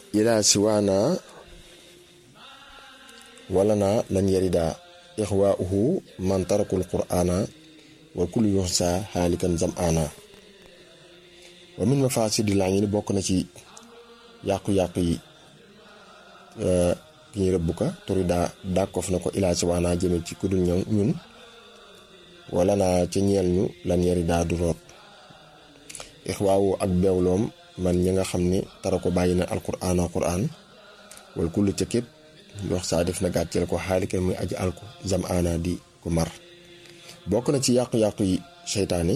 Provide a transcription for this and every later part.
ilaa siwaana wala naa lan yarida ixwaauhu man tarakul qur'ana wa kullu yuxsa xaalikan zam'ana wa min mafaasidi laa ngi ni bokk na ci yàqu-yàqu yi ki ñu rëbb ka turi daa dàkkof na ko ilaa siwaana jëme ci kudul ñoom ñun wala naa ca ñeel ñu lan yarida du root ixwaawu ak beewloom man ñi nga xam ne tara ko bàyyi na alquraan alquraan wal kullu ca képp wax saa def na gàcceel ko xaalikan muy aji alku zam ana di ko mar bokk na ci yàqu-yàqu yi seytaane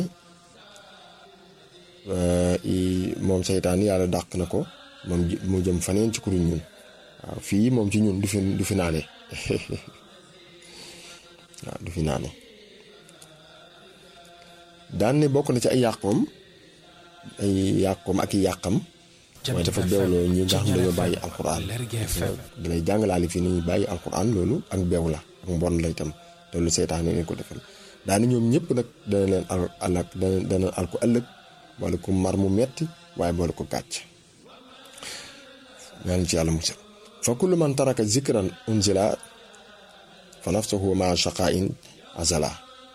moom seytaane yàlla dàq na ko moom mu jëm faneen ci kuréel ñun waaw fii moom ci ñun du fi du fi naane waaw du fi naane daan ne bokk na ci ay yàqoom ay yàqoom ak i yàqam mooy dafa beewloo ñi nga xam ne dañoo bàyyi alquran dalay jàngalaale fii ni ñuy bàyyi alquran loolu ak beew la ak mbon la itam te lu seytaane leen ko defal daani ñoom ñëpp nag dana leen al alak dana dana al ko ëllëg boole ko mar mu metti waaye boole ko gàcc ñaan ci yàlla musal fa kullu man taraka zikran unzila fa nafsuhu ma shaqain azala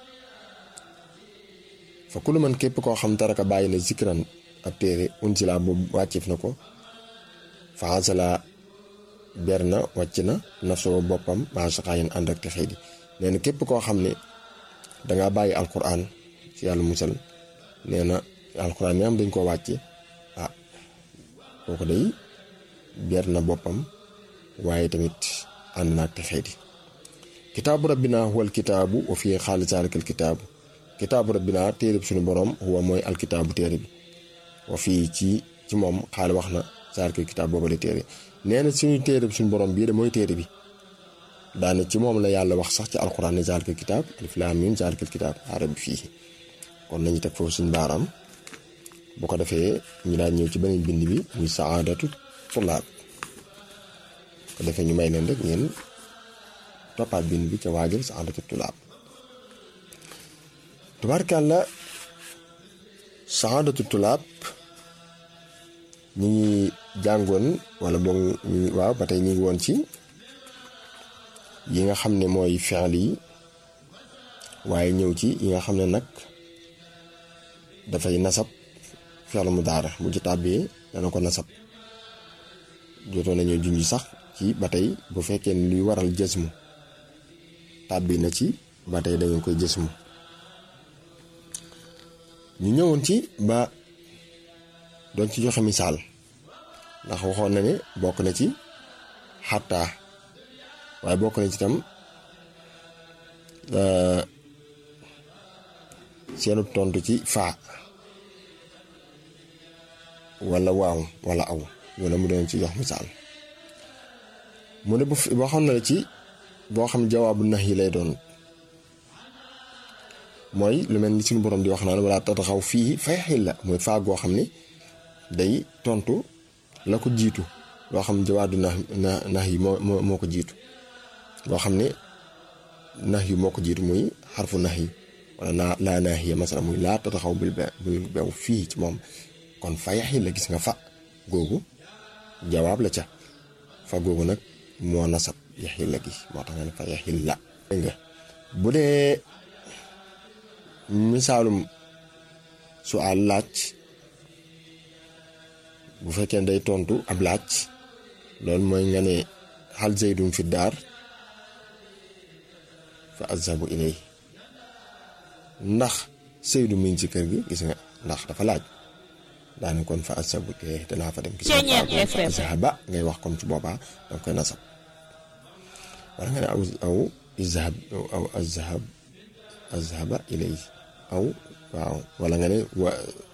fa kullu man képp koo xam taraka bàyyi na zikran ab téere unzila boobu wàccif na ko fa azala ber na wàcc na nafsuhu boppam ma shaqain ànd ak texee di nee na képp koo xam ne dangaa bàyyi alquran ci yàlla musal nee na alquran yi am dañ koo wàcce ah kooku day ber na boppam waaye tamit ànd naag te xeeti kitaabu rabbina huwa alkitaabu wa fii xaali zaalika alkitaabu kitaabu rabbina téereb suñu borom huwa mooy alkitaabu téere bi wa fii ci ci moom xaali wax na zaalika alkitaab booba de téere nee na suñu téereb suñu borom bii de mooy téere bi daane ci moom la yàlla wax sax ci alquran ne zaalika alkitaab alif laam miim zaalika alkitaab laa rayba fiihi kon nañu teg foofu suñu baaraam bu ko defee ñu daan ñëw ci beneen bind bi muy saadatu tulaab ko defee ñu may leen rek ngeen toppaat bind bi ca waajal saadatu tulaab tubaarkàlla saadatu tulaab ñi ngi jàngoon wala boog ñu waaw ba tey ñu ngi woon ci yi nga xam ne mooy fi'l yi waaye ñëw ci yi nga xam ne nag dafay nasab fi'l mudaari bu ci tàbbee dana ko nasab jotoon nañoo junj sax ci ba tey bu fekkee ne luy waral jësmu tàbbi na ci ba tey dañu koy jësmu ñu ñëwoon ci ba doon ci joxe misaal ndax waxoon na ne bokk na ci xattaa waaye bokk na ci tam seenu tontu ci faa wala waaw wala aw loolu mu doon ci jox misaal mu ne bu boo xam ne ci boo xam jawaabu nax yi lay doon mooy lu mel ni suñu borom di wax naan wala tataxaw fii fay xil la mooy faa goo xam ne day tontu la ko jiitu loo xam jawaadu nax nax yi moo moo moo ko jiitu loo xam ne nax yi moo ko jiitu muy xarfu nax yi wala naa laa naax yi masala muy laa tataxaw bul be bul bew fii ci moom kon fa yaxil la gis nga fa googu jawaab la ca fa googu nag moo nasab yaxil la gi moo tax nga ne fa yaxil la dégg nga bu dee misaalum su àll laaj bu fekkee day tontu ab laaj loolu mooy nga ne xal zeydum fi daar fa azhabu ilay ndax seydu mi ngi ci kër gi gis nga ndax dafa laaj daane kon fa azhabu ilay danaa fa dem gis nga fa azhaba ngay wax comme ci boobaa danga koy nasab wala nga ne aw aw izhab aw azhab azhaba ilay aw waaw wala nga ne wa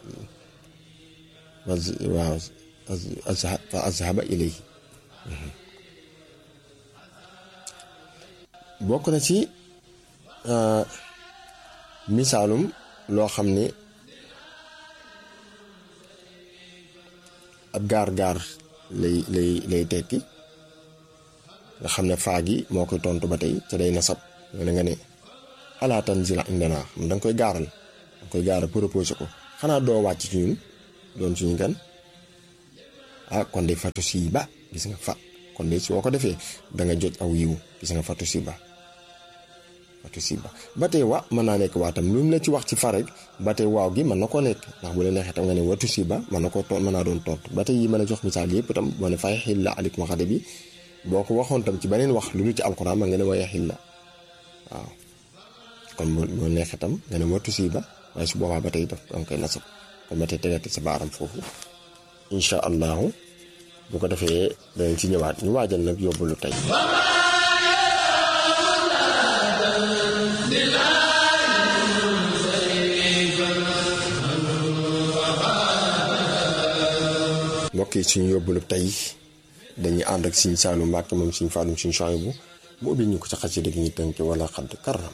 waaw fa azhaba ilay bokk na ci misaalum loo xam ne ab gaar-gaar lay lay lay tekki nga xam ne faa gi moo koy tontu ba tey ca day nasab nga ne nga ne xalaa tanzila indana xam da nga koy gaaral da nga koy gaaral proposé ko xanaa doo wàcc ci ñun doon suñu gan ah kon de fatu si ba gis nga fa kon de soo ko defee da nga jot aw yiw gis nga fatu si ba fatu si ba ba tey wa mën naa nekk waa tam lu mu la ci wax ci fa rek ba tey waaw gi mën na koo nekk ndax bu la neexee tam nga ne watu si ba mën na koo toon mën naa doon tontu ba tey yi mën a jox misaal yëpp tam boo ne fay xil la alik ma xade bi boo ko waxoon tam ci beneen wax lu lu ci alxuraan ma nga ne waye xil la waaw kon moo neexee tam nga ne watu si ba waaye su boobaa ba tey daf danga koy nasab kon ba tey tegati sa baaram foofu incha allahu bu ko defee danañ ci ñëwaat ñu waajal nag yóbbalu tey mbokk yi suñu yóbbalu tey dañuy ànd ak Sëñ Saalu Mbàkke moom Sëñ Faalum Sëñ Suwaybu bu mu ubbil ñu ko ci xasida gi ñu tënk wala xadd karam